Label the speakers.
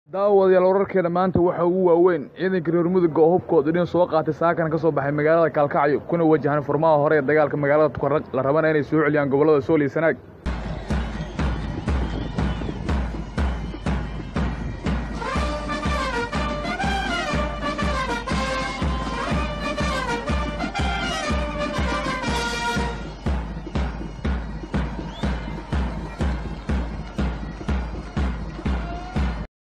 Speaker 1: daawadayaal wararkeena maanta waxaa ugu waaweyn ciidanka reer mudugga oo hubkooda dhin soo qaatay saakana ka soo baxay magaalada kaalkacyo kuna wajahan furmaha hore ee dagaalka magaalada tukarraq la rabana inay soo celiyaan gobollada sool iyo sanaag